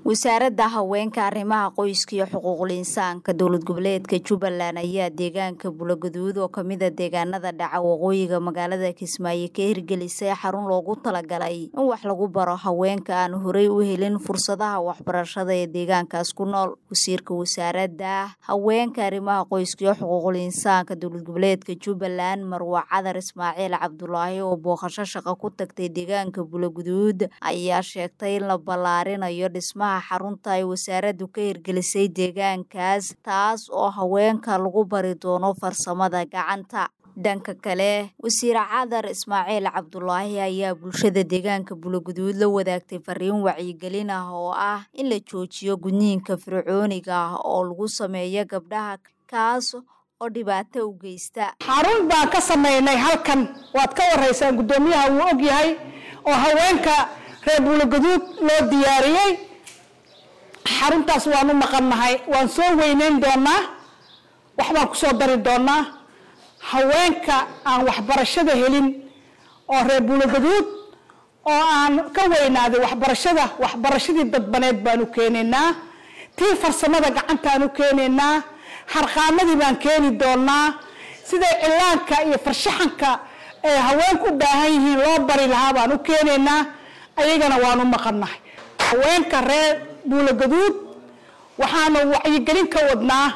wasaaradda haweenka arrimaha qoyska iyo xuquuqul insaanka dowlad goboleedka jubbaland ayaa deegaanka bulogaduud oo kamida deegaanada dhaca waqooyiga magaalada kismaayo ka hirgelisay xarun loogu talagalay in wax lagu baro haweenka aan horey u helin fursadaha waxbarashada ee deegaankaas ku nool wasiirka wasaaradda haweenka arrimaha qoyska iyo xuquuqul insaanka dowlad goboleedka jubbaland marwa cadar ismaaciil cabdulaahi oo booqasho shaqo ku tagtay deegaanka bulogaduud ayaa sheegtay in la ballaarinayo dhismaha xarunta ay wasaaraddu ka hirgelisay deegaankaas taas oo haweenka lagu bari doono farsamada gacanta dhanka kale wasiir cadar ismaaciil cabdulaahi ayaa bulshada deegaanka buloguduud la wadaagtay fariin wacyigelin ah oo ah in la joojiyo gudniinka fircooniga ah oo lagu sameeyo gabdhaha kaas oo dhibaato u geysta xarun baan ka samaynay halkan waad ka waraysaan guddoomiyaha wuu og yahay oo haweenka reer buloguduud loo diyaariyey xaruntaas waan u maqannahay waan soo weyneyn doonaa waxbaan kusoo dari doonaa haweenka aan waxbarashada helin oo reer buulogaduud oo aan ka weynaaday waxbarashada waxbarashadii dadbaneed baan u keenaynaa tii farsamada gacantaan u keenaynaa harqaamadii baan keeni doonaa siday cilaanka iyo farshaxanka ee haweenku u baahan yihiin loo bari lahaa baan u keenaynaa ayagana waan u maqannahay haweenka reer buulogaduud waxaanu wacyigelin ka wadnaa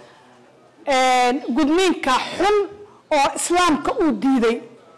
gudniinka xun oo islaamka uu diiday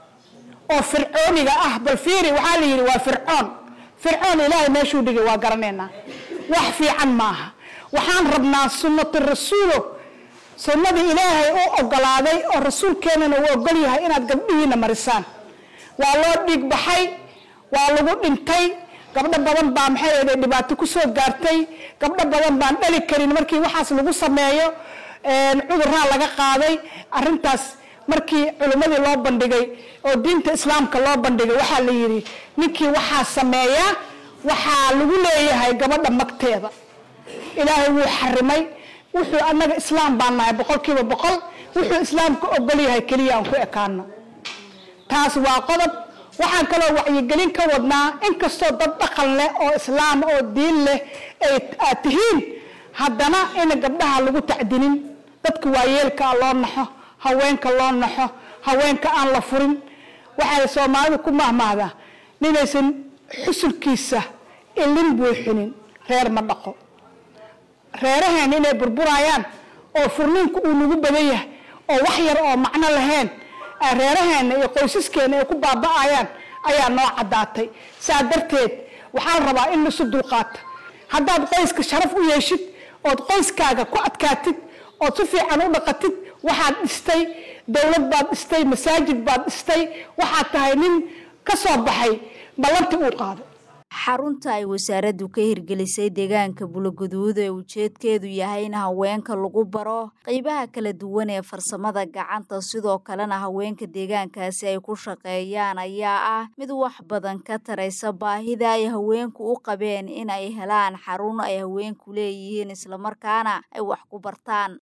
oo fircooniga ah bal fiiri waxaa la yidhi waa fircoon fircoon ilaahay meeshuu dhigay waa garanaynaa wax fiican maaha waxaan rabnaa sunnatu rasuulo sunnadii ilaahay u ogolaaday oo rasuulkeenana uu ogol yahay inaad gabdhihiina marisaan waa loo dhiig baxay waa lagu dhintay gabdho badan baa maxay ahday dhibaato kusoo gaartay gabdho badan baan dhali karin markii waxaas lagu sameeyo cudurraa laga qaaday arintaas markii culimmadii loo bandhigay oo diinta islaamka loo bandhigay waxaa la yidhi ninkii waxaa sameeya waxaa lagu leeyahay gabadha magteeda ilaahay wuu xarimay wuxuu annaga islaam baan nahay boqolkiiba boqol wuxuu islaamka ogol yahay keliya aan ku ekaano taas waa qodob waxaan kaloo wacyigelin ka wadnaa inkastoo dad dhaqan leh oo islaam oo diin leh ay aad tihiin haddana ina gabdhaha lagu tacdinin dadka waayeelkaa loo naxo haweenka loo naxo haweenka aan la furin waxay soomaalidu ku mahmahdaa ninaysan xusulkiisa ilin buuxinin reer ma dhaqo reeraheena inay burburayaan oo furniinku uu nagu badan yahay oo wax yar oo macno lahayn reeraheena iyo qoysaskeena ay ku baaba'ayaan ayaa noo caddaatay saa darteed waxaa la rabaa in laisu dulqaata haddaad qoyska sharaf u yeeshid ood qoyskaaga ku adkaatid ood si fiican u dhaqatid waxaad dhistay dowlad baad dhistay masaajid baad dhistay waxaad tahay nin ka soo baxay ballantii uu qaaday xarunta ay wasaaraddu ka hirgelisay deegaanka buloguduud ee ujeedkeedu yahay in haweenka lagu baro qeybaha kala duwan ee farsamada gacanta sidoo kalena haweenka deegaankaasi ay ku shaqeeyaan ayaa ah mid wax badan ka taraysa baahida ay haweenku u qabeen in ay helaan xarun ay haweenku leeyihiin islamarkaana ay wax ku bartaan